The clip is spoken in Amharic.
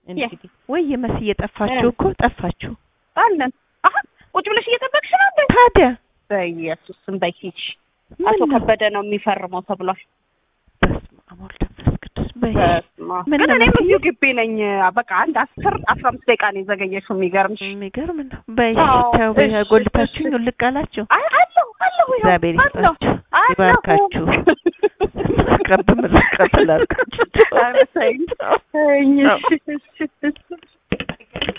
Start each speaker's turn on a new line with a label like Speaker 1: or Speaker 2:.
Speaker 1: እንግዲህ ወይ የመስዬ ጠፋችሁ እኮ ጠፋችሁ።
Speaker 2: አለን አሀ ቁጭ ብለሽ እየጠበቅሽ ነው እንዴ?
Speaker 1: ታዲያ
Speaker 2: በኢየሱስ ስም በይ ሂጂ።
Speaker 1: ምን
Speaker 2: አቶ
Speaker 1: ነው?
Speaker 2: ከበደ ነው የሚፈርመው ተብሏል።
Speaker 1: በስመ አብ ወወልድ ወመንፈስ ቅዱስ በይ።
Speaker 2: በስመ አብ።
Speaker 1: ምን
Speaker 2: ግን
Speaker 1: ነው
Speaker 2: እኔም
Speaker 1: መስዬ?
Speaker 2: እዚሁ ግቢ ነኝ። በቃ አንድ አስር አስራ አምስት ደቂቃ ነው የዘገየሽው። የሚገርምሽ
Speaker 1: የሚገርም ነው። በይ
Speaker 2: አዎ፣
Speaker 1: ተው በይ፣
Speaker 2: እሺ፣
Speaker 1: ጎልታችሁኝ
Speaker 2: እሺ።
Speaker 1: ውልቅ አላችሁ።
Speaker 2: አይ አለሁ አለሁ ይኸው
Speaker 1: እግዚአብሔር
Speaker 2: አለሁ፣
Speaker 1: ይስጣችሁ፣
Speaker 2: አለሁ።
Speaker 1: ይባርካችሁ። ምርቃት በምርቃት ላድርጋችሁ።
Speaker 2: ኧረ ተይኝ፣ ተይኝ፣ እሺ፣ እሺ፣ እሺ።